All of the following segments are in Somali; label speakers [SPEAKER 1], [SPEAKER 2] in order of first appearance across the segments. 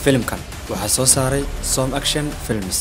[SPEAKER 1] filimkan waxaa soo saaray som action films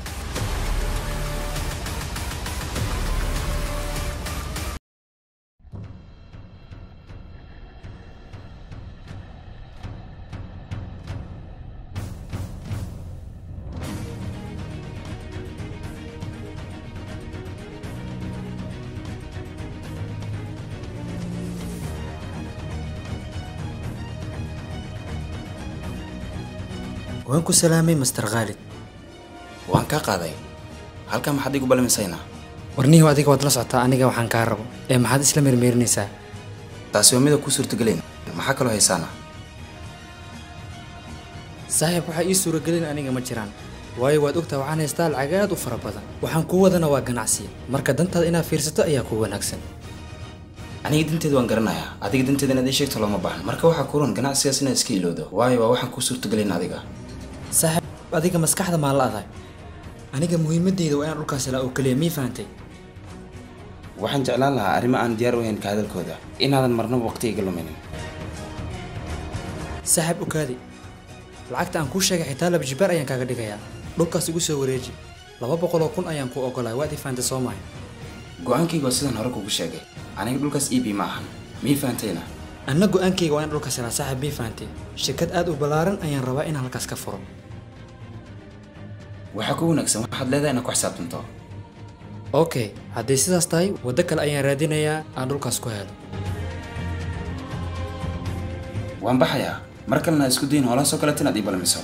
[SPEAKER 1] waan ku salaamay master khaalid
[SPEAKER 2] waan kaa qaaday halkaa maxaad igu balamisaynaa
[SPEAKER 1] warnihiw adiga waad la socotaa aniga waxaan kaa rabo ee maxaad isla meermeerinaysaa
[SPEAKER 2] taasi waa mida kuu suurtagelayn maxaa kaloo haysaana
[SPEAKER 1] saaxiib waxaa ii suuragelin aniga ma jiraan waayo waad ogtaa waxaan haystaa lacag aad u fara badan waxaan kuu wadana waa ganacsiya marka dantaada inaad fiirsato ayaa kuu wanaagsan
[SPEAKER 2] aniga danteeda waan garanayaa adiga danteeda inaad ii sheegto looma baahan marka waxaa kuran ganacsigaas inaad iska ilowdo waayo waa waxaan kuu suurtagelayn adiga
[SPEAKER 1] saaxiib adiga maskaxda maan la aday aniga muhiimadeyda waa inaan dhulkaas helaa oo keliya mii fahantay
[SPEAKER 2] waxaan jeclaan lahaa arrimo aan diyaar u ahayn ka hadalkooda inaadan marnaba waqti iga luminin
[SPEAKER 1] saaxiib ogaadi lacagta aan kuu sheegay xitaa laba jibaar ayaan kaaga dhigayaa dhulkaas igu soo wareeji laba boqol oo kun ayaan kuu ogolahay waad ii fahantay soo mahay
[SPEAKER 2] go-aankayga waa sidaan hore kugu sheegay aniga dhulkaas eb ma ahan mii fahantayna
[SPEAKER 1] anna go-aankayga waa in dhulkaas helaa saaxiib mii fahantay shirkad aad u ballaaran ayaan rabaa inaan halkaas ka furo
[SPEAKER 2] waxaa ku wanaagsan waxaad leedahay inaad ku xisaabtanto
[SPEAKER 1] okay hadday sidaas tahay waddo kale ayaan raadinayaa aan dhulkaas ku helo
[SPEAKER 2] waan baxayaa mar kalena ha isku dayin hoolahaasoo kaleeta inaad ii balamiso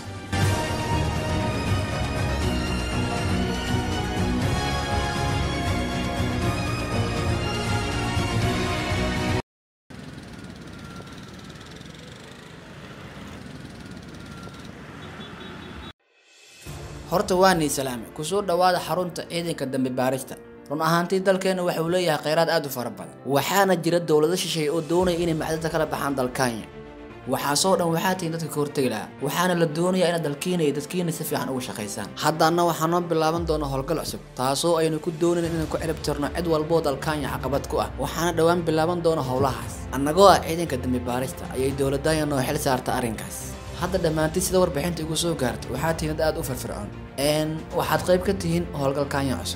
[SPEAKER 3] horta waa nii salaame kusoo dhowaada xarunta ciidanka dambe baarista run ahaantii dalkeenna waxa uu leeyahay kheyraad aad u fara badan waxaana jira dowlado shisheeye oo doonaya inay macdanta kala baxaan dalkaanya waxaasoo dhan waxaa tihiin dadka ka hortegi lahaa waxaana la doonayaa inaad dalkiina iyo dadkiina si fiican uga shaqaysaan haddaana waxaa noo bilaaban doona howlgal cusub taasoo aynu ku doonayn inaan ku cirib tirno cid walboo dalkaanya caqabad ku ah waxaana dhowaan bilaaban doona howlahaas annagoo ah ciidanka dambe baarista ayay dowladanya noo xil saarta arrinkaas hadda dhammaantii sida warbixinta igu soo gaartay waxaa tihiin dad aad u firfircoon n waxaad qayb ka tihiin howlgalkaanya cusub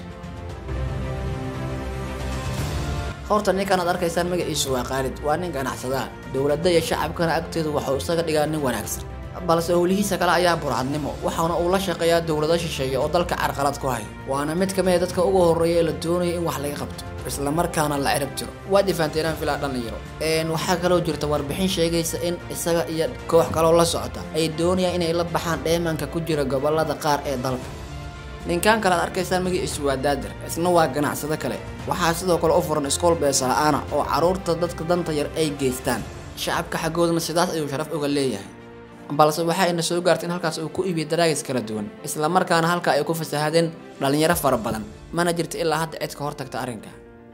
[SPEAKER 3] horta ninkan aad arkaysaan magaciisu waa khaalid waa nin ganacsadaa dowladda iyo shacabkana agteedu waxuu isaga dhigaa nin wanaagsan balse howlihiisa kale ayaa burcadnimo waxaana uu la shaqeeyaa dowlado shisheeye oo dalka carqalad ku haya waana mid ka mid a dadka ugu horreeya ee la doonaya in wax laga qabto islamarkaana la cirib jiro waad ifaanteenaan filaa dhalinyaro waxaa kaloo jirta warbixin sheegaysa in isaga iyo koox kaloo la socota ay doonayaan inay la baxaan dheemanka ku jira gobolada qaar ee dalka ninkan kale aad arkaysaan magaciisu waa daadir isna waa ganacsado kale waxaa sidoo kale u furan iskool beesala-aana oo carruurta dadka danta yar ay geystaan shacabka xaggoodana sidaas ayuu sharaf uga leeyahay balse waxaa ina soo gaartay in halkaas uu ku iibiyo daraagis kala duwan islamarkaana halka ay ku fasahadeen dhallinyaro fara badan mana jirta ilaa hadda cid ka hortagta arrinka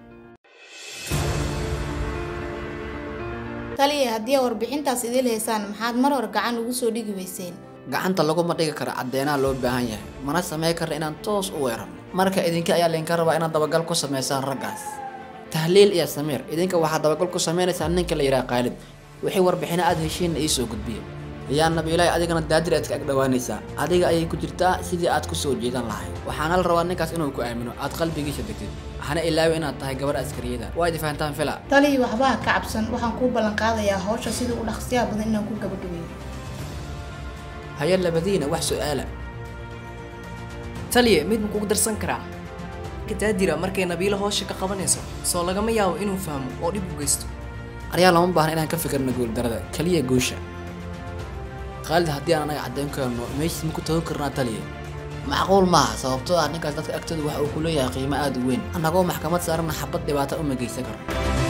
[SPEAKER 4] taliya haddii aa warbixintaas idil haysaan maxaad mar hore gacan ugu soo dhigi weyseen
[SPEAKER 3] gacanta laguma dhigi karo caddeenaha loo baahan yahay mana samey karna inaan toos u weerarno marka idinka ayaa laydinka rabaa inaad dabagal ku samaysaan raggaas tahliil iyo samiir idinka waxaad dabagal ku samaynaysaa ninka la yidhaha qaalid wixii warbixino aad heshiinna ii soo gudbiya yaa nabiilaahi adigana daadir aad ka ag dhowaanaysaa adiga ayay ku jirtaa sidii aad ku soo jeedan lahayd waxaana la rabaa ninkaas inuu ku aamino aad qalbigiisa degtid hana ilaawi inaad tahay gabarh askariyada waa idi fahantaan fila
[SPEAKER 4] taliya waxba ha ka cabsan waxaan kuu ballan qaadayaa hawsha sidii u dhaqsiyaha badan inaan ku gabadhaweeyo
[SPEAKER 3] haya labadiina wax su-aala
[SPEAKER 5] taliya mid ma kugu darsan karaa kadaadira markay nabiilo hoosha ka qabanayso soo lagama yaabo inuu fahmo oo dhib u geysto
[SPEAKER 3] aryaa lama baahna inaan ka fikirno guuldarada keliya guusha khaalid haddii aan anaga caddayn karno meeshiis ma ku tagan karnaa taliya macquul maaha sababtoo ah ninkaas dadka agtooda waxa uu ku leeyahay qiimo aada u weyn annagoo maxkamad saarana xabad dhibaata uma geysan karno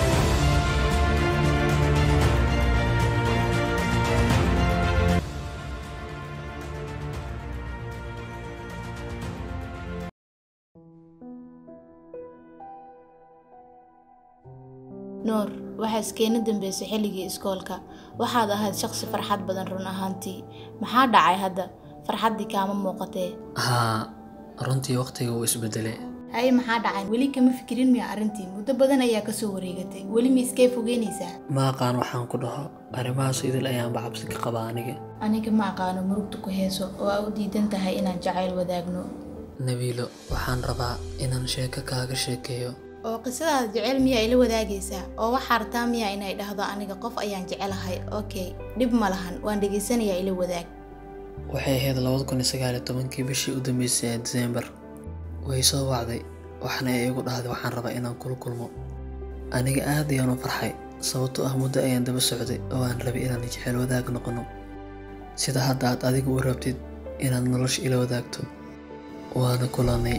[SPEAKER 4] nuur waxaa iskeena dambeysay xilligii iskoolka waxaad ahayd shaqsi farxad badan run ahaantii maxaa dhacay hadda farxaddii kaama muuqatee
[SPEAKER 1] haa runtii waqtiga wuu isbedelay
[SPEAKER 4] haye maxaa dhacay weli kama fikirin miya arrintii muddo badan ayaa kasoo wareegatay weli ma iskay fogeynaysaa
[SPEAKER 6] ma aqaan waxaan ku dhaho arrimahaas idil ayaanba cabsi ka qabaa aniga
[SPEAKER 4] aniga ma aqaano murugta ku heeso oo aa u diidan tahay inaan jacayl wadaagno
[SPEAKER 6] nabiilo waxaan rabaa inaan sheeko kaaga sheekeeyo
[SPEAKER 4] oo qisadaada jecel miyaa ila wadaagaysaa oo waxaa rabtaa miyaa inay dhahdo aniga qof ayaan jecelahay okay dhib ma lahan waan dhegaysanayaa ila wadaag
[SPEAKER 6] waxay ahayd labada kun iyo sagaal iyo tobankii bishii u dambeysay ee diseembar way soo wacday waxna ay igu dhahday waxaan rabaa inaan kula kulmo aniga aad ayaan u farxay sababtoo ah muddo ayaan daba socday oo aan rabay inaan jecel wadaag noqono sida hadda aad adigu u rabtid inaad nolosha ila wadaagto waana kulanay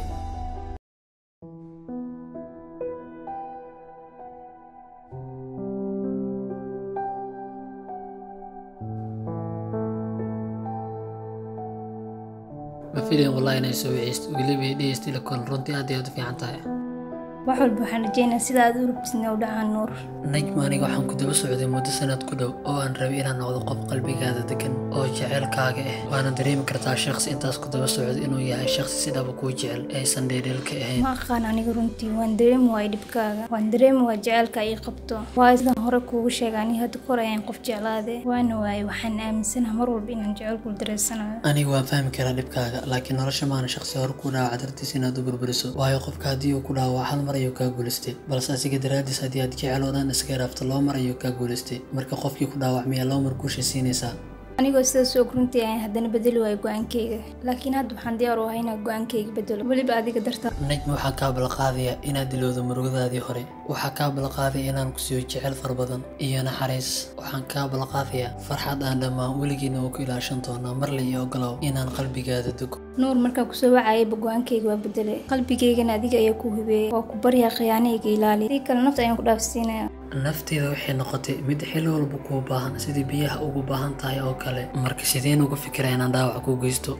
[SPEAKER 6] ma filayn wallahi inay soo wiceysto weliba ay dhegeysta ila kulan runtii aad iyo aad u fiican tahay
[SPEAKER 7] wax walba waxaan rajaynayaa sida aad u rabtisna u dhacaan nuur
[SPEAKER 6] najma aniga waxaan ku daba socday muddo sanad ku dhow oo aan rabay inaan noqdo qof qalbigaada degan oo jeceylkaaga ah waana dareemi kartaa shakhsi intaas ku daba socday inuu yahay shakhsi si dhaba kuu jecel aysan dheedheelka ahayn
[SPEAKER 7] ma aqaan aniga runtii waan dareemi waaya dhibkaaga waan dareemi waaya jaceylka ii qabto waayo sidaan hore kuugu sheegay aniga hadda kor ayaan qof jeclaade waana waaye waxaan aaminsanaha mar walba inaan jaceylku dareysanayo
[SPEAKER 6] aniga waan fahmi karaa dhibkaaga laakiin nolosha maana shakhsi hore ku dhaawaca dartiis inaad u burburiso waayo qofka haddii uu ku dhaawaco hal mar ayuu kaa guulaystay balse asiga daraaddiis haddii aad jecel oo dhan iska raafto laba mar ayuu kaa guulaystay marka qofkii ku dhaawacmiyaa laba mar guusha siinaysaa
[SPEAKER 7] anigoo sidaas og runtii ayaan haddana bedeli waayo go-aankayga laakiin hadda waxaan diyaar u ahay inaan go-aankayga bedelo weliba adiga darta
[SPEAKER 6] najma waxaa kaa balaqaadaya inaad dilowdo murugadaadii hore waxaa kaa balaqaadaya inaan ku siiyo jecel fara badan iyo naxariis waxaan kaa balaqaadayaa farxad aan dhammaan weligiina oo ku ilaashan doonaa marle iyo ogolow inaan qalbigaada dego
[SPEAKER 7] nuur markaa kusoo wacayaba go-aankayga waa bedelay qalbigaygana adiga ayaa ku hubeeyay waa ku baryaa khiyaanahayga ilaali si kale nafta ayaan ku dhaafsiinaya
[SPEAKER 6] nafteeda waxay noqotay mid xilli walba kuu baahan sidii biyaha ugu baahan tahay oo kale marka sideen uga fikira inaan dhaawac ku geysto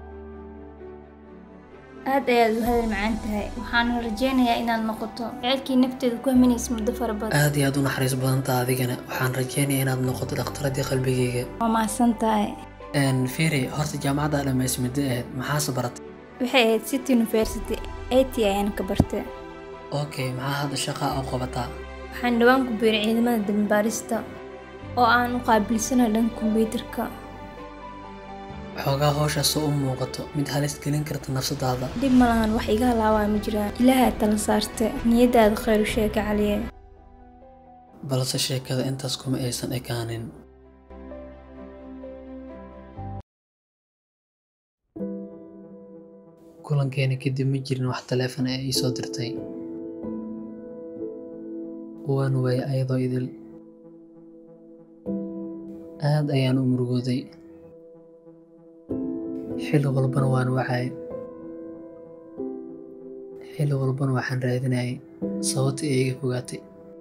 [SPEAKER 7] aad ayaad u hadal macaan tahay waxaana rajaynayaa inaad noqoto jecelkii nafteeda ku haminaysa muddo fara badan
[SPEAKER 6] aad iyo aad u naxariis badantaa adigana waxaan rajaynayaa inaad noqoto dhakhtaradii qalbigayga
[SPEAKER 7] waa mahadsan tahay
[SPEAKER 6] firi horta jaamacadda dhammays muddo ahayd maxaase baratay
[SPEAKER 7] waxay ahayd city university it ayaan ka bartay
[SPEAKER 6] okay maxaa hadda shaqaa u qabataa
[SPEAKER 7] waxaan dhowaan ku biiray ciidamada dambaarista oo aan u qaabilsana dhanka kombiyuutarka
[SPEAKER 6] xoogaa howshaasoo u muuqato mid halis gelin karta nafsadaada
[SPEAKER 7] dhib ma lahan wax iga halaawaa ma jiraan ilaahaa tala saarte niyaddaada khayr u sheega caliye
[SPEAKER 6] balse sheekada intaas kuma aysan ekaanin kulankeena kadib ma jirin wax taleefon ee ii soo dirtay waan waayay ayadoo idil aad ayaan u murugooday xilli walbana waan wacay xilli walbana waxaan raadinayay sababta ee iga fogaatay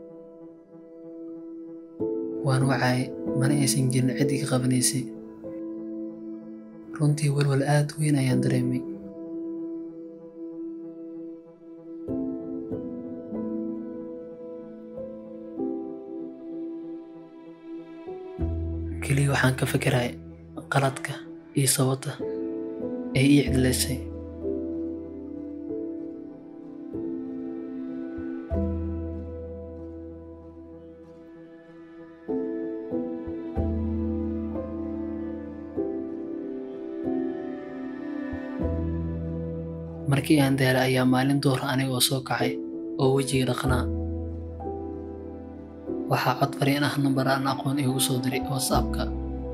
[SPEAKER 6] waan wacay mana aysan jirin cid iga qabanaysay runtii walwal aad weyn ayaan dareemay keliya waxaan ka fikiray qaladka iyo sababta ay ii cidlaysay markii aan daalay ayaa maalin duhra aniga oo soo kacay oo wejiga dhaqnaa waxaa cod fariin ah nambar aan aqoon iigu soo diray whatsappka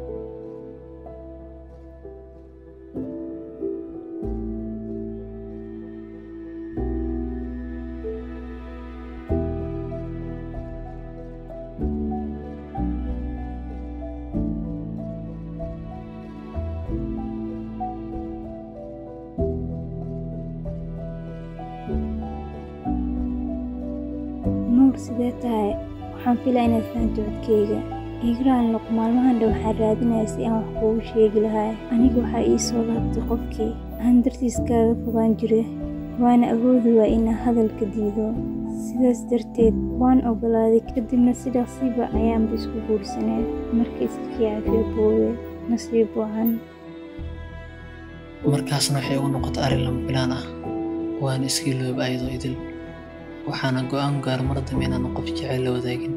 [SPEAKER 7] nuur sidee tahay waxaan filaa inaad fahanto codkayga igraan luq maalmahan dhow waxaan raadinaya si aan wax kuugu sheegi lahaa aniga waxaa ii soo laabtay qofkii aan dartiis kaaga fogaan jire waana awoodi waa inaan hadalka diido sidaas darteed waan ogolaaday kadibna sidaasiba ayaanba isku guursaneen marka iska kiyaafiyo boowe nasiib wacan
[SPEAKER 6] markaasna waxay ugu noqotay arrin lama filaan ah waan iska ilooba ayadoo idil waxaana go-aan gaar mar dambe inaan qof jecel la wadaagin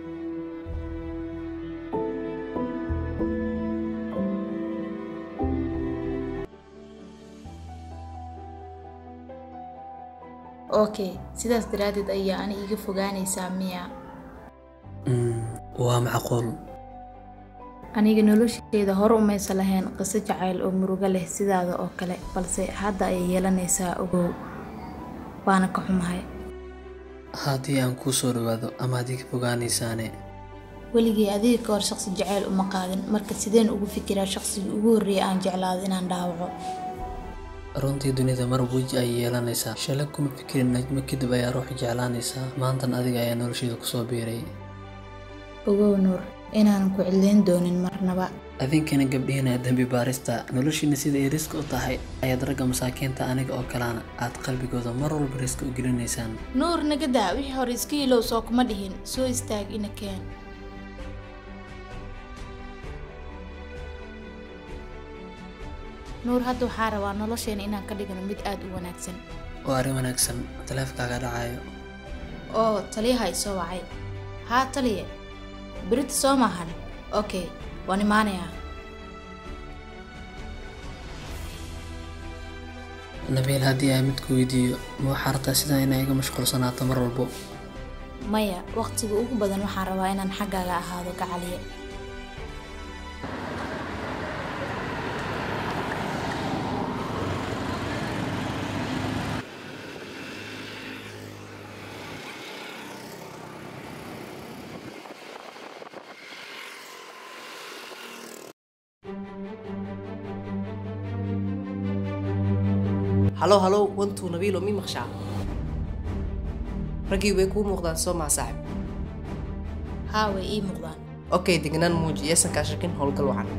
[SPEAKER 4] okay sidaas daraaddeed ayaa ani iga fogaanaysaa miya
[SPEAKER 6] Mm, waa macquul
[SPEAKER 4] aniga nolosheeda hore umaysa lahayn qiso jacayl oo murugo leh sidaada oo kale balse hadda ayay yeelanaysaa ogow waana ka xumahay
[SPEAKER 6] haddii aan kuu soo dhawaado ama haddii ka fogaanaysaane
[SPEAKER 4] weligii adiga ka hor shaqsi jacayl uma qaadin marka sideen ugu fikiraa shaqsigii ugu horreeyay aan jeclaado inaan dhaawaco
[SPEAKER 6] runtii dunida mar weji ay yeelanaysaa shalay kuma fikirin najmo kadib ayaa ruux jeclaanaysaa maantan adiga ayaa nolosheeda kusoo biiray
[SPEAKER 4] ogow nuur inaanan ku cidlayn doonin marnaba
[SPEAKER 6] adinkana gabdhihiina dembi baarista noloshiina sida ay riska u tahay ayaad ragga masaakiinta aniga oo kalena aad qalbigooda mar walba riska u gelinaysaan
[SPEAKER 4] nuur nagadaa wixii hore iska ilow soo kuma dhihin soo istaag ina keen nuur hadda waxaa rabaa nolosheena inaan ka dhigno mid aad u wanaagsan
[SPEAKER 6] waa arrin wanaagsan taleefkaaga dhacayo
[SPEAKER 4] oo taliyaha i soo wacay haa taliye berita soo maahan okay waan imaanayaa
[SPEAKER 6] nabiil haddii aan midku weydiiyo ma waxaa rabtaa sidaa inay iga mashquulsanaato mar walbo
[SPEAKER 4] maya waqtiga ugu badan waxaan rabaa inaan xaggaaga ahaado gacaliye
[SPEAKER 5] halow halow wantuu nabiilo mi maqshaa raggii way kuu muuqdaan soo maa saaxib
[SPEAKER 4] haa way ii muuqdaan
[SPEAKER 5] okay degnaan muuji yeesan kaa shakin howlgal wacan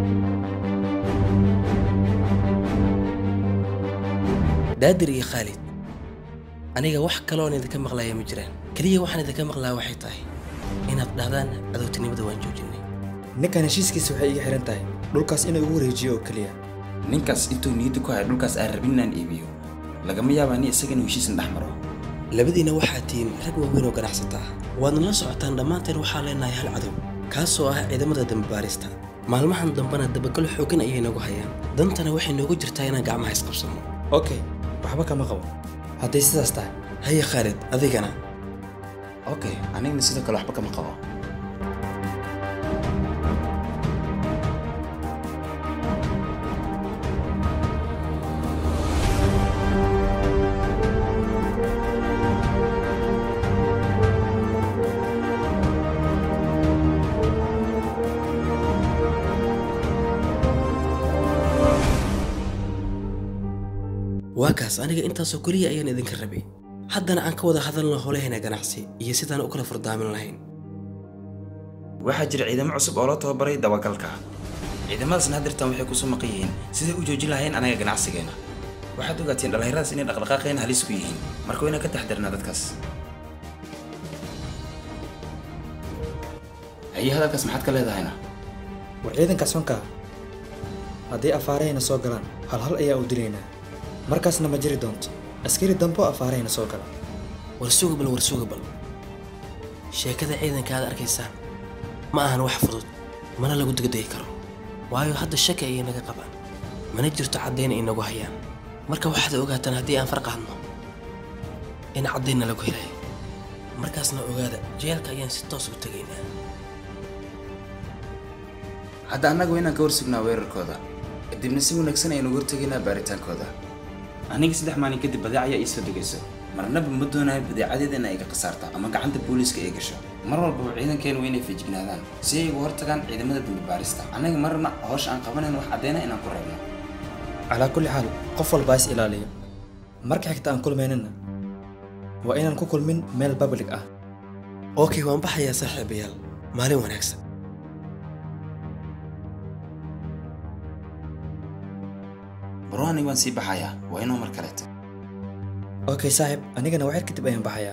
[SPEAKER 8] daadir iyo khaalid aniga wax kaloon idinka maqlaya ma jiraan keliya waxaan idinka maqlaa waxay tahay inaad dhahdaan cadowtinimada waan joojinay
[SPEAKER 1] ninkan heshiiskiisa waxay iga xihan tahay dhulkaas inuu igu wareejiyo oo keliya
[SPEAKER 2] ninkaas intuu niyadda ku haya dhulkaas aan rabin inaan iibiyo lagama yaabaa ni isaga inuu heshiisan dhex maro
[SPEAKER 8] labadiina waxaa tihiin rag waaweyn oo ganacsata ah waadna la socotaan dhammaanteen waxaa leenahay hal cadow kaasoo ah ciidamada dambibaarista maalmahan dambena dabagal xooggan ayay nagu hayaan dantana waxay noogu jirtaa inaan gacmaha isqabsanno
[SPEAKER 1] okay waxba kama qabo hadday sidaas tahay
[SPEAKER 8] haya khaalid adigana
[SPEAKER 2] okay anigna sidoo kale waxba kama qabo
[SPEAKER 8] waa kaas aniga intaasoo keliya ayaan idinka rabay haddana aan ka wada hadalna howlahayna ganacsi iyo sidaan u kala furdaamin lahayn
[SPEAKER 2] waxaa jira ciidamo cusub oo loo tababaray dabagalka ciidamadaasna haddirtan waxay kusoo maqan yihiin siday u joojin lahayn anaga ganacsigeena waxaad ogaatiin dhallinyaradaas inay dhaqdhaqaaqeen halis ku yihiin marka waa inaan ka taxdirnaa dadkaas haye hadalkaas maxaad ka leedahayna
[SPEAKER 1] war ciidankaas fankaa haddii afaarahayna soo galaan hal hal ayaa u dilaynaa markaasna ma jiri doonto askari dambo afaarahayna soo gala
[SPEAKER 8] war sugabal war sugabal sheekada ciidanka aad arkaysaan ma ahan wax fudud mana lagu degdegi karo waayo hadda shaki ayay naga qabaan mana jirto caddayn ay nagu hayaan marka waxaad ogaataan haddii aan farqaadno in caddaynna lagu helayo markaasna ogaada jeelka ayaan si toos u tegaynaa
[SPEAKER 2] hadda annaga waa inaan ka horsugnaa weerarkooda kadibna si wanaagsan aynu uga hortegaynaa baaritaankooda aniga saddex maalin kadib badeec ayaa iisoo degayso marnaba ma doonayo badeecadeeda in ay ka khasaarto ama gacanta booliiska ay gasho mar walbaba ciidankeenu waa inay feejignaadaan si ay uga hortagaan ciidamada dambi baarista annaga marna howsha aan qabanayno wax caddeyna inaan ku reebno
[SPEAKER 1] calaa kulli xaal qof walbaa is ilaaliya marka xigta aan kulmaynana waa inaan ku kulmin meel public ah
[SPEAKER 8] okay waan baxayaa saaxiibayaal maalin wanaagsan
[SPEAKER 2] barwaani waan sii baxayaa waa inoo mar kaleeto
[SPEAKER 1] okay saaxib anigana waxyar kadib ayaan baxayaa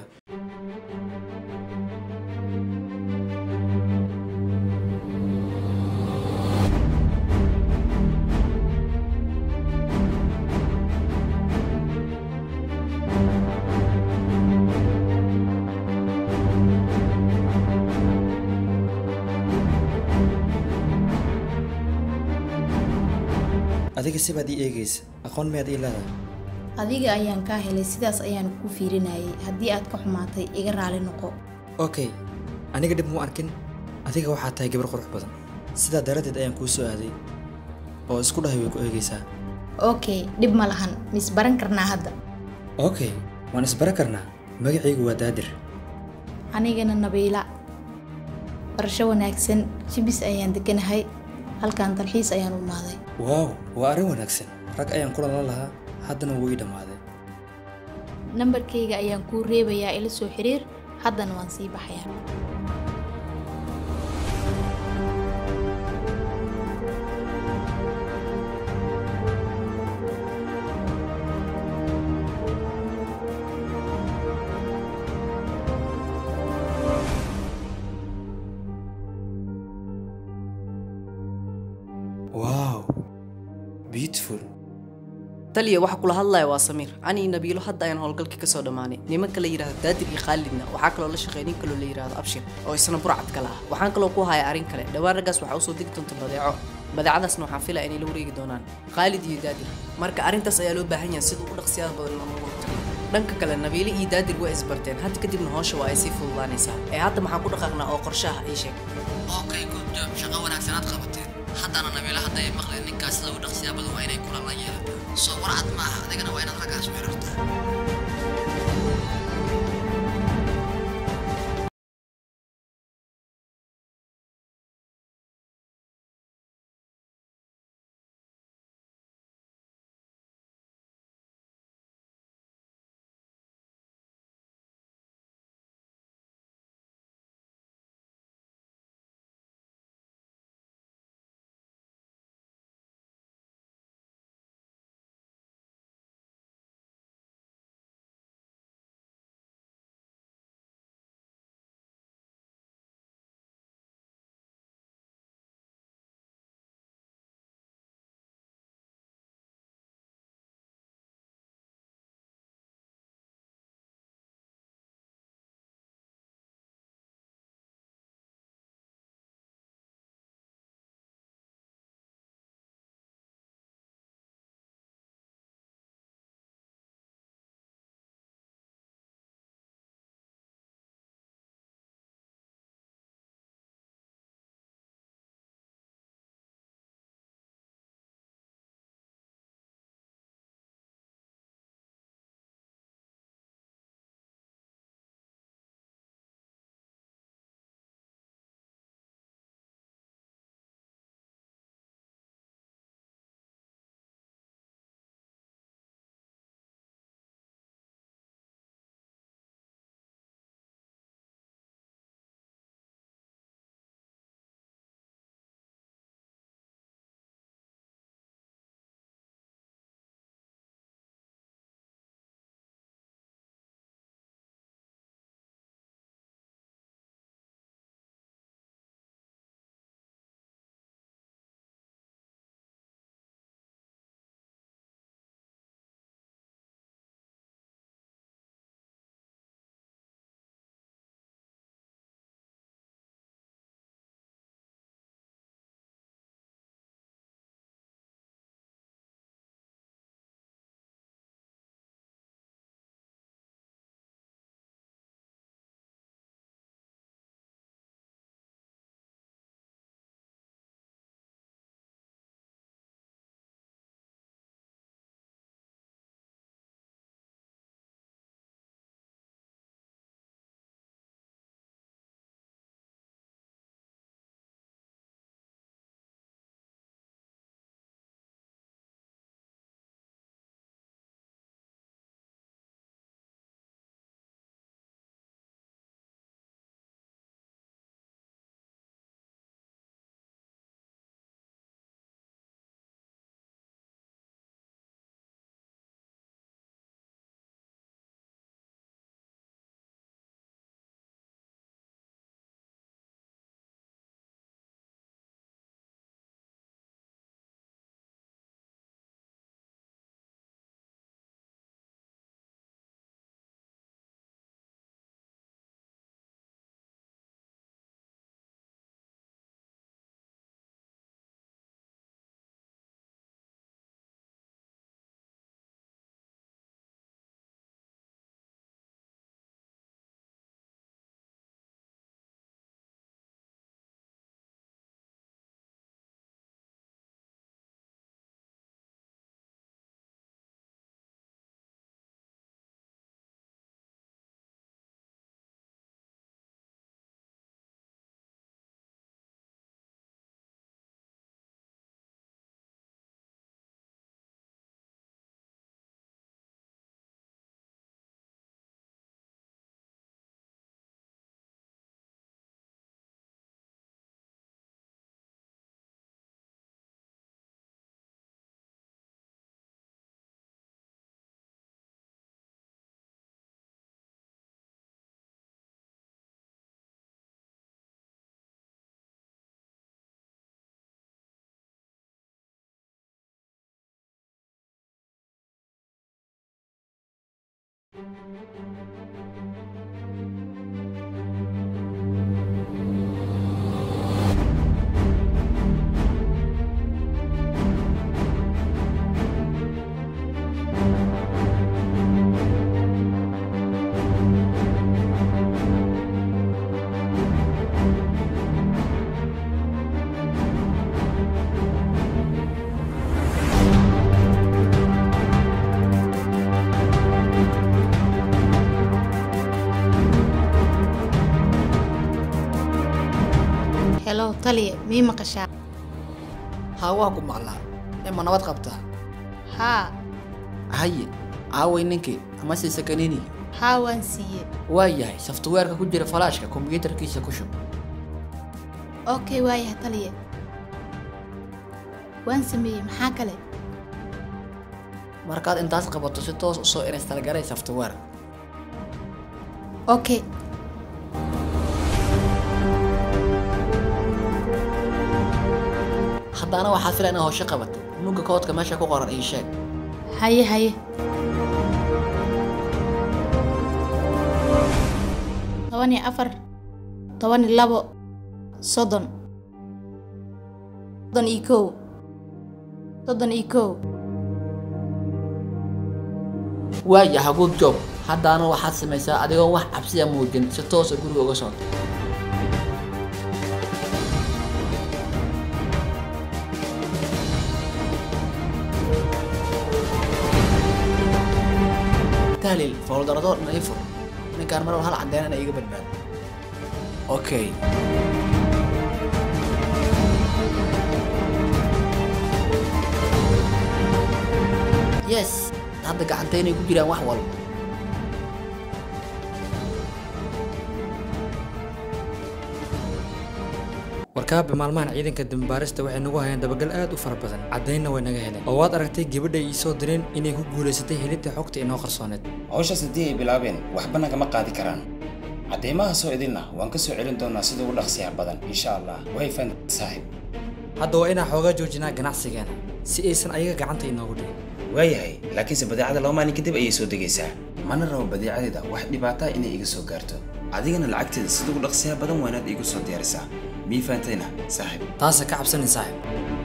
[SPEAKER 1] aniga sibaad ii eegaysa aqoon miyaad ii leedahay
[SPEAKER 4] adiga ayaan kaa helay sidaas ayaan kuu fiirinayay haddii aad ka xumaatay iga raali noqo
[SPEAKER 1] okay aniga dhib muu arkin adiga waxaa tahay gabar qurux badan sidaa daraaddeed ayaan kuu soo aaday oo isku dhahay way ku eegaysaa
[SPEAKER 4] okay dhib ma lahan mis baran karnaa hadda
[SPEAKER 1] okay waan isbara karnaa magacaygu waa daadir
[SPEAKER 4] anigana nabiila barasho wanaagsan jibis ayaan deganahay halkan dalxiis ayaan u imaaday
[SPEAKER 1] waaw waa arrin wanaagsan rag ayaan kulan la lahaa haddana wuu ii dhammaaday
[SPEAKER 4] nambarkayga ayaan kuu reebayaa ila soo xiriir haddana waan sii baxayaa
[SPEAKER 1] wow beautiful
[SPEAKER 5] taliya waxa kula hadlaya waa samiir ani iyo nabiilo hadda ayaan howlgalkii kasoo dhammaanay nimanka la yidhahdo daadir iyo khaalidna waxaa kaloo la shaqeeya nin kaloo la yidhahdo abshir oo isna burcad kale ah waxaan kaloo ku haya arrin kale dhowaan raggaas waxaa usoo degi doonta badeeco badeecadaasna waxaan filaya inay la wareegi doonaan khaalid iyo daadir marka arrintaas ayaa loo baahan yahay sida ugu dhaqsiyaada badan loogu hortago dhanka kale nabiile iyo daadir waa isbarteen hadda kadibna howsha waa ay sii fududaanaysaa ee hadda maxaan ku dhaqaaqnaa oo qorshaha ii sheeg
[SPEAKER 6] okay good job shaqo wanaagsanaad qabateen haddana nabiila hadda ay maqleen ninkaas sida u dhaqsiyaa badan waa inay kulan la yeelataa soo warcad maaha adigana waa inaad raggaas u xiriirtaa
[SPEAKER 4] helo taliya mii maqashaa
[SPEAKER 3] haa waa ku maqlaa ima nabad qabtaa
[SPEAKER 4] haa
[SPEAKER 3] haye aaway ninkii ama siisa kanini
[SPEAKER 4] haa waan siiye
[SPEAKER 3] waa yahay softwareeka ku jira falaashka kombiyuutarkiisa ku shub
[SPEAKER 4] okay waayaha taliya waan sameeyey maxaa kale
[SPEAKER 3] markaad intaas qabato si toos usoo install garay software
[SPEAKER 4] okay
[SPEAKER 3] haddana waxaad filaa inaad howsho qabato mugga koodka meesha ku qoran ii sheeg
[SPEAKER 4] haye haye toban iyo afar toban iyo labo soddon soddon iyo kow soddon iyo kow
[SPEAKER 3] waayaha good job haddana waxaad samaysaa adigoon wax cabsiya muujin si toosa guriga uga soo tahlil fowldaradoo dhan ii fur ninkaan mar hal caddeyn ina iga badbaado okay yes hadda gacanteynay ku jiraan wax walba
[SPEAKER 1] warkaabe maalmahan ciidanka dambaarista waxay nagu hayeen dabagal aad u fara badan caddaynna way naga heleen oo waad aragtay gabadha ay soo direen inay ku guulaysatay helinta xogta inoo qarsooneed
[SPEAKER 2] hawshaas haddii ay bilaabeen waxba nagama qaadi karaan cadeymaha soo idinna waan ka soo celin doonaa sida ugu dhaqsiyaha badan insha allah way fan saaxiib
[SPEAKER 1] hadda waa inaan xoogaa joojinaa ganacsigeena si aysan ayaga gacanta inoogu dhigin
[SPEAKER 2] waayahay laakiinse badeecada laba maalin kadib ayay soo degaysaa mana rabo badeecadeeda wax dhibaataa inay iga soo gaarto adigana lacagteeda sida ugu dhaqsiyaha badan waanaad iigu soo diyaarisaa mii faantayna saaxiib
[SPEAKER 1] taasa ka cabsanin saaxiib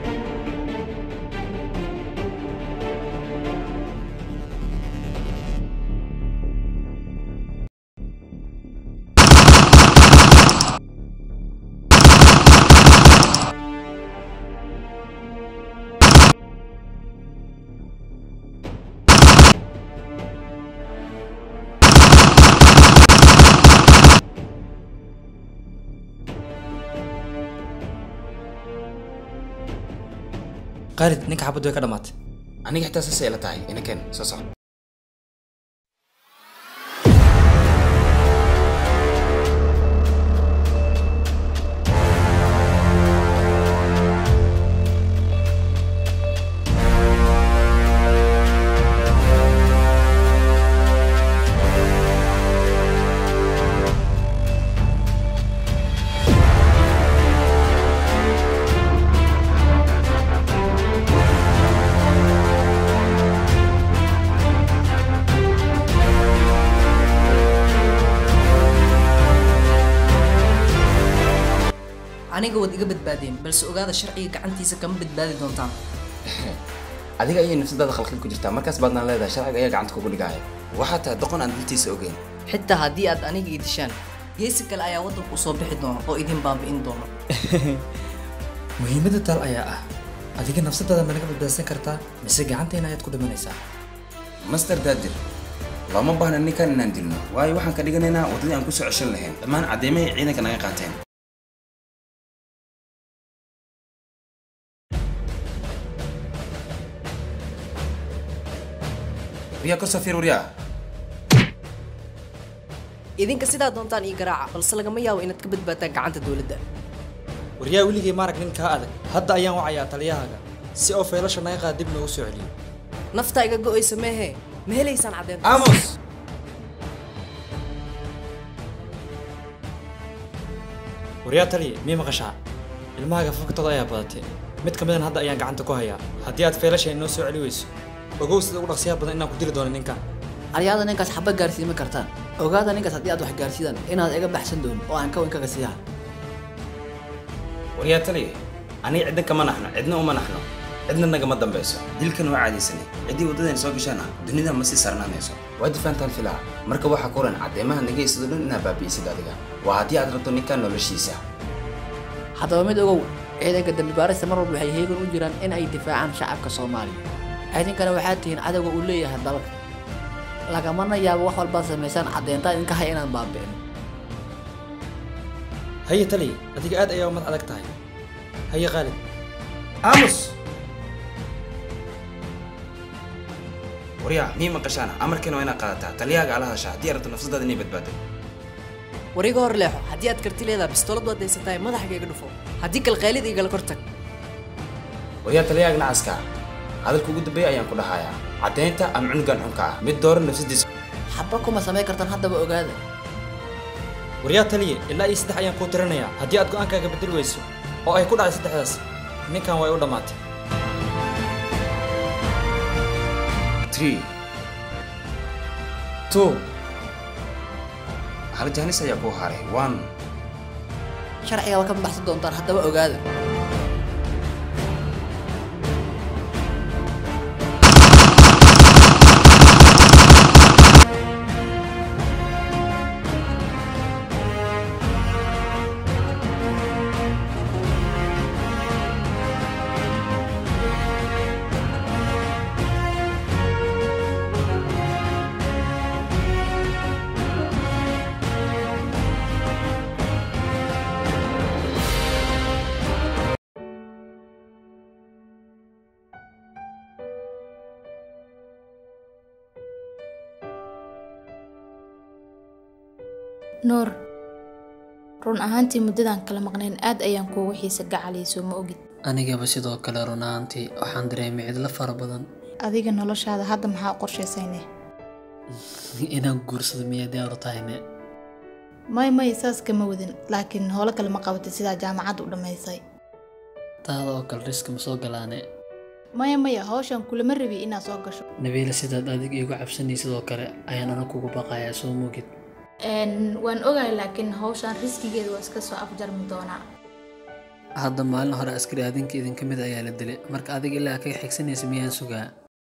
[SPEAKER 1] khaalid ninka xabaddu way ka dhammaatay
[SPEAKER 2] aniga xitaa saasay ila tahay inaken soo soco
[SPEAKER 5] aniga waad iga badbaadeen balse ogaada sharciga gacantiisa kama badbaadi doontaan
[SPEAKER 2] adiga ayay nafsadaada khalkhal ku jirtaa markaas baadnaan leedahay sharciga ayaa gacanta kugu dhigaya waxaa tahay doqon aan dintiisa ogeyn
[SPEAKER 5] xitaa haddii aad aniga ii dishaan geesi kale ayaa waddanku usoo bixi doona oo idin baabi'in doona
[SPEAKER 1] muhiimadda taal ayaa ah adiga nafsadaada ma naga badbaadsan kartaa mise gacanteena ayaad ku dhimanaysaa
[SPEAKER 2] master daadir looma baahna ninkan inaan dilno waayo waxaan ka dhiganaynaa waddadii aan kusoo ceshan lahayn dhammaan cadeymahay ciidanka naga qaateen waryaa korsoo fiir waryaa
[SPEAKER 5] idinka sidaa doontaan ii garaaca balse lagama yaabo inaad ka badbaadtaan gacanta dowladda
[SPEAKER 1] waryaa weligay maarag nin kaa adag hadda ayaan wacayaa taliyahaaga si oo feelasha naga qaad dib noogu soo celiyo
[SPEAKER 5] naftaa iga go'aysa meehe ma helaysaan caddeyn
[SPEAKER 2] amos
[SPEAKER 1] waryaa taliya mii maqashaa ilmahaaga faktooda ayaa badatay mid ka midan hadda ayaan gacanta ku hayaa haddii aad feelasha inoo soo celi weyso ogow sida ugu dhaqsiyaha badan inaan ku dili doono ninkan
[SPEAKER 3] aryaada ninkaas xaba gaarsiima kartaan ogaada ninkaas haddii aad wax gaarsiidaan inaad iga baxsan doonin oo aan ka weyn kaga siiha
[SPEAKER 2] waryaa taliya aniga cidna kama naxno cidna uma naxno cidna nagama dambayso dilkan waa caadaysanay ciddii waddadan soo gashaana dunida ma sii sarnaanayso waa difaantaan filaa marka waxaa kuran caddeemaha naga isado dhan inaa baabi'isid adiga waa haddii aad rabto ninkan noloshiisa
[SPEAKER 3] haddaba mid ogow ciidanka dembi baarista mar walba waxay heegan u jiraan in ay difaacaan shacabka soomaaliya ciidankana waxaad tihiin cadowga uu leeyahay dalka lagamana yaabo wax walbaad samaysaan caddeyntaa idinka hay inaan baabi'in
[SPEAKER 1] haye taliya adiga aad ayaa umad adag tahay haye khaalid
[SPEAKER 2] aamus waryaa mii maqashaana amarkiina waa inaad qaadataa taliyaaga ala hadashaa haddii aad rabto nafsadaada inay badbaado
[SPEAKER 5] war iga hor leexo haddii aad karti leedaha bistoolad waad daysatahay madaxga iga dhufo haddii kalqaylid igala kor tag
[SPEAKER 2] waryaa taliyaaga nacaska hadalka ugu dambeeya ayaan ku dhahayaa caddaynta ama cunugan xunka ah mid doora nafsadiisa
[SPEAKER 3] xaba kuma samayn kartaan haddaba ogaada
[SPEAKER 1] waryaa taliya ilaa iyo saddex ayaan kuu tirinayaa haddii aad go'aankaaga bedeli weyso oo ay ku dhacday saddexdaas ninkan way u dhammaatay
[SPEAKER 2] three
[SPEAKER 1] two
[SPEAKER 2] hal jaanis ayaa kuu haray one
[SPEAKER 3] sharciga waa ka baxsan doontaan haddaba ogaada
[SPEAKER 4] nuur run ahaantii muddadan kala maqnayn aad ayaan kuugu xiisa gacaliyso ma ogid
[SPEAKER 6] anigaba sidoo kale run ahaantii waxaan dareemay cidlo fara badan
[SPEAKER 4] adiga noloshaada hadda maxaa u qorshaysayne
[SPEAKER 6] inaan guursado miyaa diyaaru tahayne
[SPEAKER 4] may may saas kama wadin laakiin howlo kale ma qabatid sidaa jaamacadda u dhammaysay
[SPEAKER 6] taada oo kale riski ma soo galaane
[SPEAKER 4] maya maya hawshan kulama rabi inaad soo gasho
[SPEAKER 6] nabiila sidaad adig iigu cabsanay sidoo kale ayaan ana kugu baqayaa soo moogid
[SPEAKER 4] Een, waan ogahay laakiin hawshan riskigeeda waa iska soo afjarmi doonaa
[SPEAKER 6] hadda maalin hore askari adinka idinka mid ayaa la dilay marka adiga ilaa kaga xigsanaysa miyaan sugaa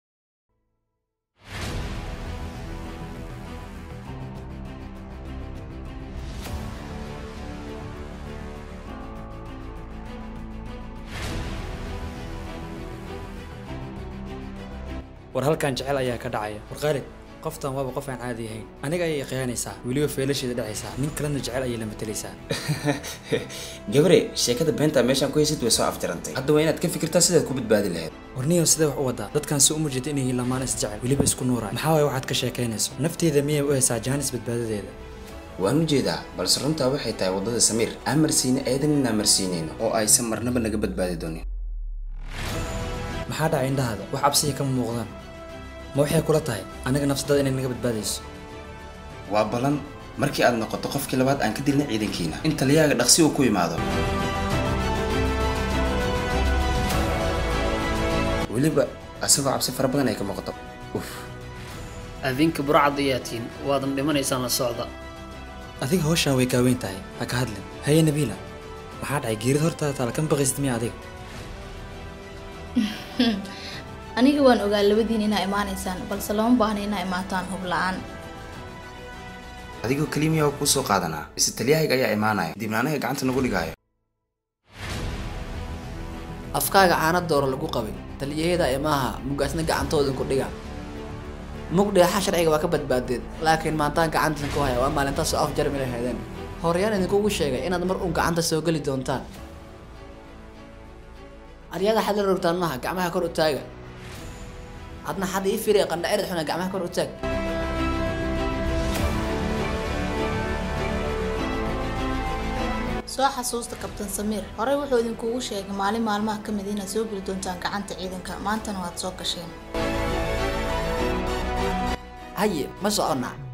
[SPEAKER 1] war halkan jecel ayaa ka dhacaya war khaalid qoftan waaba qof aan caadi ahayn aniga ayay khiyaanaysaa weliba feelasheeda dhacaysaa nin kalena jecel ayay la matalaysaa
[SPEAKER 2] gabre sheekada beenta meeshaan ku haysid way soo afjarantay hadda waa inaad ka fikirtaa sidaad ku badbaadi lahayd
[SPEAKER 1] warniyo sidee wax u wadaa dadkan si uma jeeda inay yihiin lamaan isjecel weliba isku nuuraan maxaa waay waxaad ka sheekaynayso nafteeda miyay u haysaa jaanis badbaadadeeda
[SPEAKER 2] waan u jeedaa balse runtaa waxay tahay waddada samiir aan marsiine eedan inaan marsiinayno oo aysan marnaba naga badbaadi doonin
[SPEAKER 1] maxaa dhacay indhahaada wax cabsiya kama muuqdaan ma waxay kula tahay aniga nafsadada inay naga badbaadayso
[SPEAKER 2] waa balan markii aad noqoto qofkii labaad aan ka dilna ciidankiina in taliyaaga dhaqsi uu ku imaado weliba asagoo cabsi fara badan ay ka muuqato uf
[SPEAKER 6] adinka burcad ayaa tihiin waadan dhimanaysaan la socda
[SPEAKER 1] adiga hawshaan way kaaweyn tahay ha ka hadlin haye nabiila maxaa dhacay geerida hortaada taala kama baqaysid miya adiga
[SPEAKER 4] aniga waan ogaa labadiin inaa imaanaysaan balse lama baahna inaa imaataan hub la-aan
[SPEAKER 2] adigoo kelimiya oo kuu soo qaadanaa mise taliyahayga ayaa imaanaya dibna anaga gacanta nagu dhigaayo
[SPEAKER 3] afkaaga caana dooro lagu qabay taliyaheda imaaha mugaasna gacantooda ku dhiga mugdheexa sharciga waa ka badbaadeed laakiin maantaan gacantan ku haya waa maalintaas soo afjarmi lahaydeen horyaan idinkugu sheegay inaad mar uun gacanta soo geli doontaan aryaga xad la rogtaan maaha gacmaha kor u taaga adna xad ii firi qandha erid xuna gacmaha kor u taag
[SPEAKER 4] soo xasuusta kabtan samiir horey wuxuu idinkugu sheegay maalin maalmaha ka mid inaad soo geli doontaan gacanta ciidanka maantana waad soo gasheen
[SPEAKER 3] haye ma soconnaa